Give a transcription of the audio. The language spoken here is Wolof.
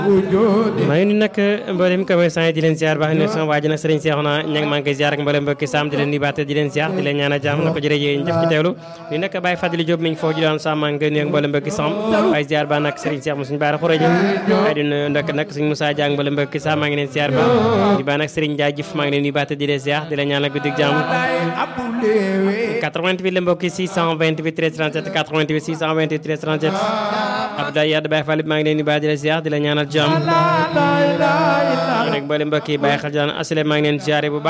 maa ngi nuyu nag mboolem commerçant yi di leen ziar baax ne sama waa ji nag sëriñ Seexuna ña ngi maa ngi koy ziar ak mboolem mbokki saam di leen nuyu baate di leen ziar di leen ñaan a jàmm na ko jërëjëf jëf ci teewlu ñu nekk Baye Fadili Diop mi ngi foofu ji doon saam maa ngi koy nuyu ak mboolem mbokki saam waaye ziar ba nag sëriñ Seex mu suñu baara xuraja waaye di nuyu ndokk nag suñu Moussa Dia ak mboolem mbokki saam maa ngi leen ziar ba di ba nag sëriñ Dia Jëf maa ngi leen nuyu baate di leen ziar di leen ñaan ak guddig jàmm 88 la mbokki 628 13 37 88 628 13 37 Abdoulaye Yade Baye Fall maa ngi leen nuyu baate di leen ziar di leen ñaanal jàmm rek mboolem mbokk yi bàyyi xel jaan asile maa ngi leen ziare bu baax